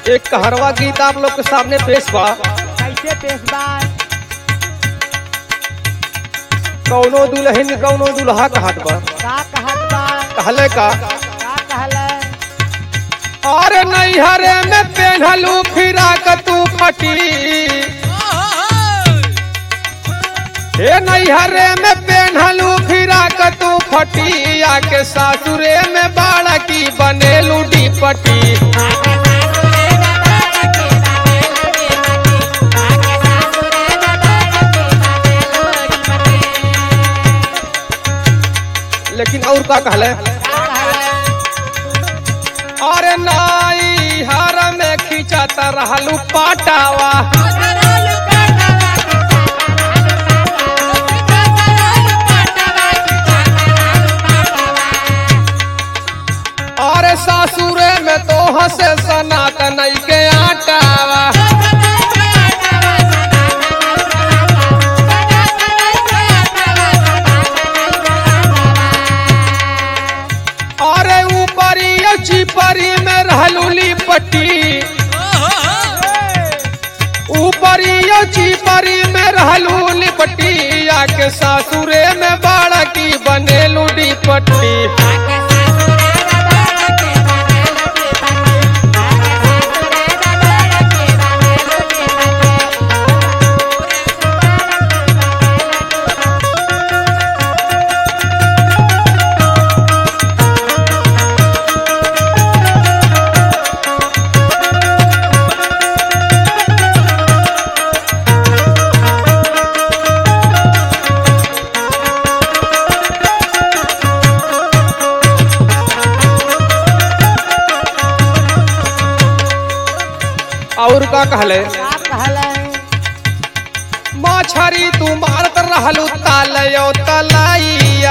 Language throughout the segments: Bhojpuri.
एक कहरवा गीत आप लोग के सामने पेश बा कैसे पेशबा कौनो दुल्हन कौनो दुल्हा कहत बा का कहत बा कहले का का कहले अरे नैहरे में पेन्हलू फिराक तू फटी हे नैहरे में पेन्हलू फिराक तू फटी आके सासुरे में बाड़ा की बनेलू डीपटी लेकिन और का कहले अरे नाई हर में खींचत रहलू पाटावा अरे सासुरे में तो हसे सनातन के आटावा अरे ऊपरी चिपरी में रहलू लिपटी ऊपरी चिपरी में रहलू लिपटी आके सासुरे में बाड़ा की बनेलू डीपट्टी और का कहले का कहले मछरी तू मारत रहलू तालयो तलाइया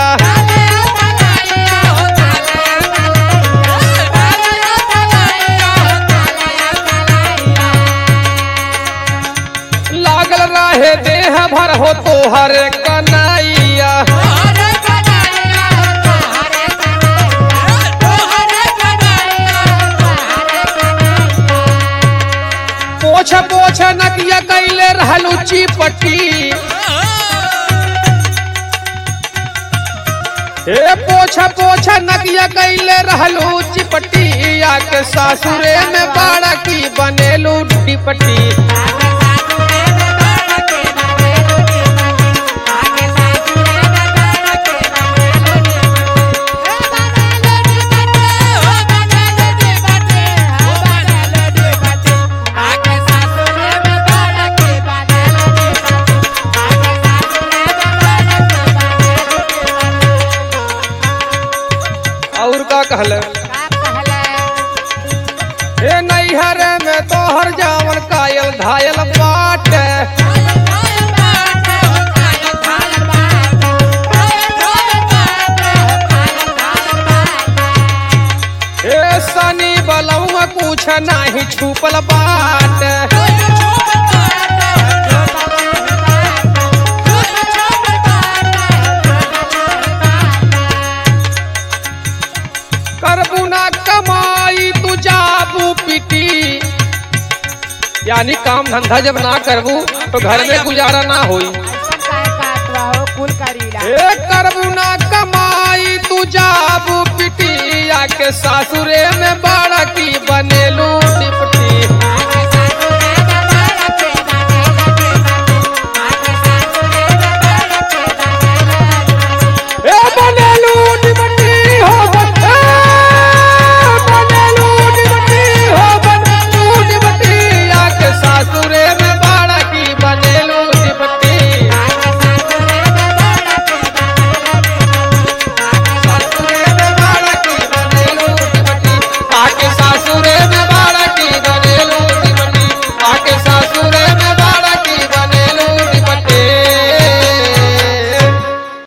लागल रहे देह भर हो तोहर कनाइया पोछ पोछ नकिया कैले रहलू चिपटी हे पोछ पोछ नकिया कैले रहलू चिपटी आके सासुरे में बाड़ा की बनेलू डिपटी और का कहले हे नैहर में तोहर जावन कायल घायल बाट हे सनी बलौआ कुछ नाही छुपल बाट करबू ना कमाई तू जाबू पिटी यानी काम धंधा जब ना करबू तो घर में गुजारा ना होई कुल करीला ए करबू ना कमाई तू जाबू पिटी आके सासुरे में बाड़ा की बनेलू डिपटी